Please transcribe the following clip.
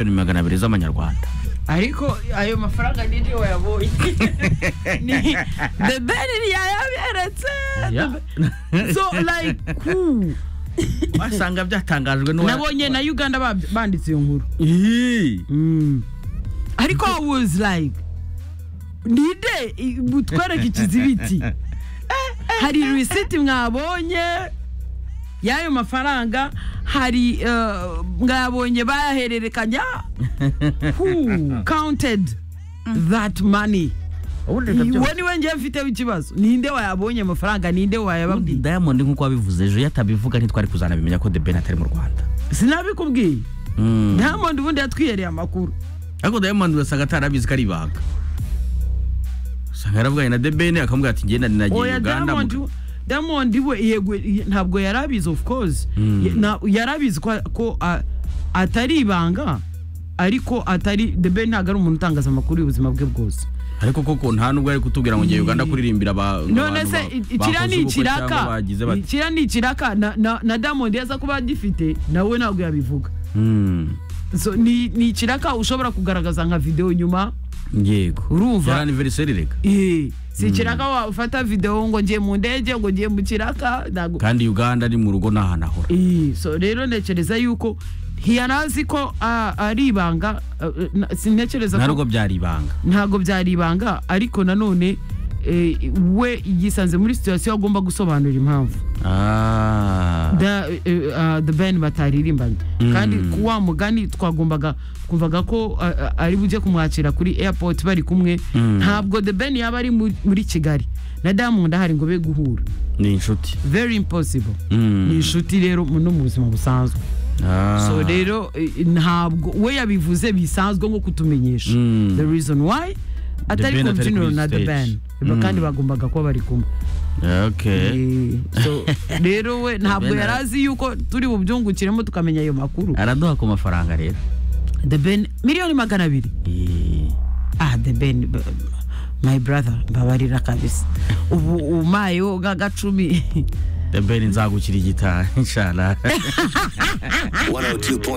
miliyoni magana abiri z'amanyarwanda ariko ayo mafaranga nini wayabonye Ni- the ben yayaberetse Ya. so like cool. wasanga byatangajwe n'uwa- nabonye na uganda ba- banditse iyo nkuru Ih, Mm. ariko i was like nide i- butwereke ikizibiti hari risiti mwabonye y'ayo mafaranga hari eh, mwabonye bayahererekanya who counted that money ubundi ibyo uwo byose- niwe ngiye mfiteho ikibazo ninde wayabonye amafaranga ninde ubundi wayababwiye diamond nk'uko wabivuze ejo iyo atabivuga ntitwari kuzanabimenya ko the ben atari mu rwanda sinabikubwiye Mm. diamond ubundi yatwihereye amakuru ariko diamond urasanga atarabizi ko ari ibanga usanga yaravuganye na the ben akamubwira ati ngenda ninagiye oya uganda diamond mu- diamond we yego ye- ntabwo yarabizi of course Mm. Ye- na- yarabizi ko, ko a- atari ibanga ariko atari the ben ntabwo ari umuntu utangaza amakuru y'ubuzima bwe bwose ariko koko nta nubwo ari kutubwira ngo ngiye uganda kuririmbira aba- none abantu se ba- i- bakoze ikiriya ni ubukwe cyangwa ikiraka bagize bati. ikiriya ni ikiraka na- na- na diamond yaza kuba agifite nawe ntabwo yabivuga Mm. So, ni ni ikiraka ushobora kugaragaza nka videwo nyuma yego Urumva? yari anniversary reka Eh, si ikiraka wafata videwo ngo ngiye mu ndege ngo ngiye mu kiraka ntabwo kandi uganda ni mu rugo nahanahora Eh, so rero ntekereza yuko ntiyari azi ko ah, ari ibanga ah, na- sintekereza nta ko rugo byari ibanga ntabwo byari ibanga ariko nanone eh, we yisanze muri situwasiyo agomba gusobanura impamvu Ah. Da- eh, ah, the ben bataririmbanye Mm. kandi ku wa mugani twagombaga kumvaga ko ah, ah, ari bujye kumwakira kuri airport bari kumwe Mm. ntabwo the ben yaba ari mu- muri kigali na diamond ahari ngo be guhura ni inshuti very impossible Mm. ni inshuti rero mu- no mu buzima busanzwe Ah. so rero eh, ntabwo we yabivuze bisanzwe nko kutumenyesha Mm. the reason why atari Ben atari kumbyiniro kuri na the stage. ben Ba- Mm. kandi bagombaga kuba bari kumwe okay Eh, so rero we ntabwo Ben yari ara- azi yuko turi bubyungukiremo tukamenya ayo makuru araduha ku mafaranga rero the ben miliyoni magana abiri Eh. ah the ben b- my brother mbabarira kabisa ubu umayo gagacumi the ben nzagukira igitari inshallah 102.3